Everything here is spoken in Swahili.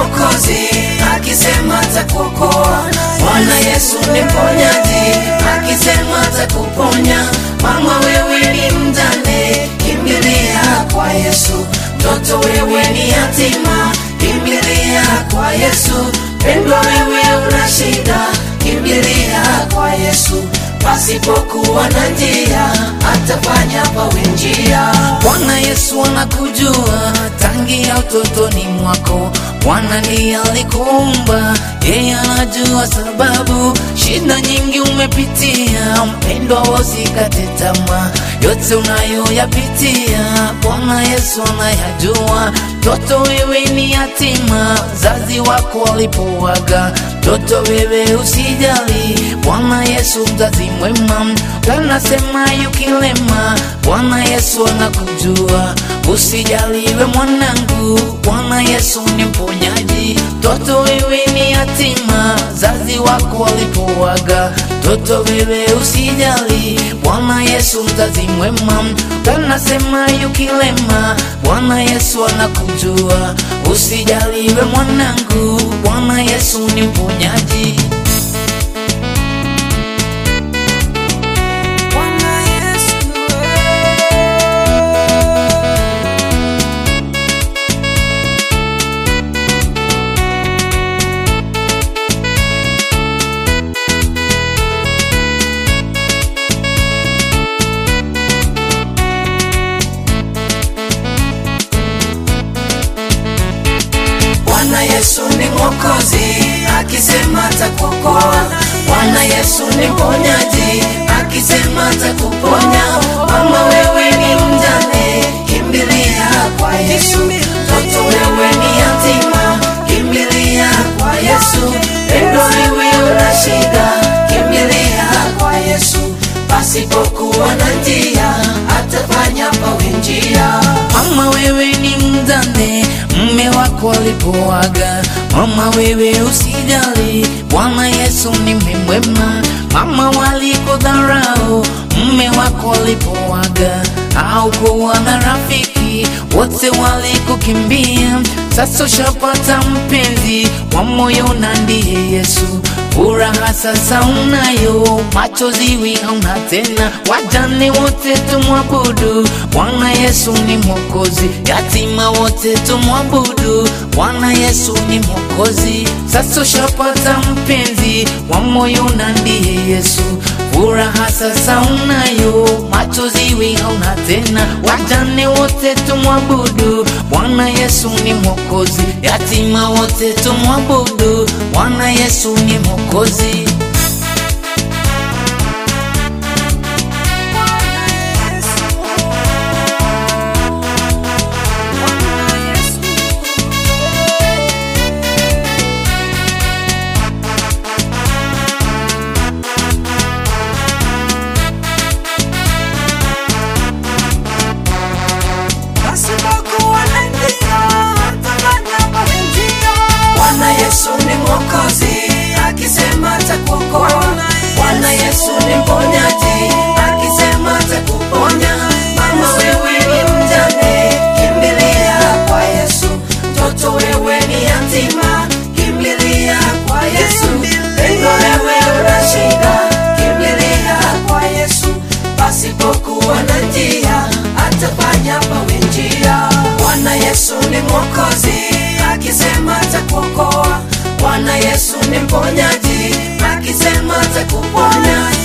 mwokozi, akisema atakuokoa. Bwana Yesu ni mponyaji, akisema atakuponya. Mama wewe ni mjane, kimbilia kwa Yesu. Mtoto wewe ni yatima, kimbilia kwa Yesu. Pendwa wewe una shida, kimbilia kwa Yesu. Pasipokuwa na njia, atafanya pawe njia. Bwana Yesu anakujua tangia utotoni mwako. Bwana ndiye alikuumba, yeye anajua sababu. Shida nyingi umepitia, mpendwa, usikate tamaa. Yote unayoyapitia, Bwana Yesu anayajua. Mtoto wewe ni yatima, zazi wako walipowaga. Mtoto wewe usijali, Bwana Yesu mzazi mwema. Kanasema yukilema, Bwana Yesu anakujua. Usijaliwe mwanangu, Bwana Yesu ni mponyaji. Mtoto wewe ni yatima, zazi wako walipowaga. Mtoto wewe usijali, Bwana Yesu mzazi mwema. Kanasema yukilema, Bwana Yesu anakujua. Usijaliwe mwanangu, Bwana Yesu ni mponyaji. Bwana Yesu Bwana Yesu ni mwokozi, akisema atakuokoa. Bwana Yesu ni mponyaji, akisema atakuponya. Mama wewe ni mjane, kimbilia kwa Yesu. Mtoto wewe ni yatima, kimbilia kwa Yesu. Pendo wewe una shida, kimbilia kwa Yesu. Pasipokuwa na njia, atafanya pawe njia. Mama wewe ni mjane, mme wako alipoaga. Mama wewe usijali, Bwana Yesu ni mwema. Mama walikudharau, mme wako alipoaga. Haukuwa na rafiki, wote walikukimbia. Sasa ushapata mpenzi wa moyo na ndiye Yesu. Furaha sasa unayo, machozi wi hauna tena. Wajane wote tumwabudu, Bwana Yesu ni mwokozi. Yatima wote tumwabudu, Bwana Yesu ni mwokozi. Sasa ushapata mpenzi wa moyo na ndiye Yesu. Furaha sasa unayo, machozi wi hauna tena. Wajane wote tumwabudu, Bwana Yesu ni mwokozi. Yatima wote tumwabudu, Bwana Yesu ni mwokozi. pasipokuwa na njia, atafanya pawe njia. Bwana Yesu ni mwokozi, akisema atakuokoa. Bwana Yesu ni mponyaji, akisema atakuponya. Mama wewe ni mjane, kimbilia kwa Yesu. Mtoto wewe ni yatima, kimbilia kwa Yesu. Pendo wewe una shida, kimbilia kwa Yesu. Pasipokuwa na njia, atafanya pawe njia. Bwana Yesu ni mwokozi, akisema atakuokoa. Bwana Yesu ni mponyaji, akisema atakuponya.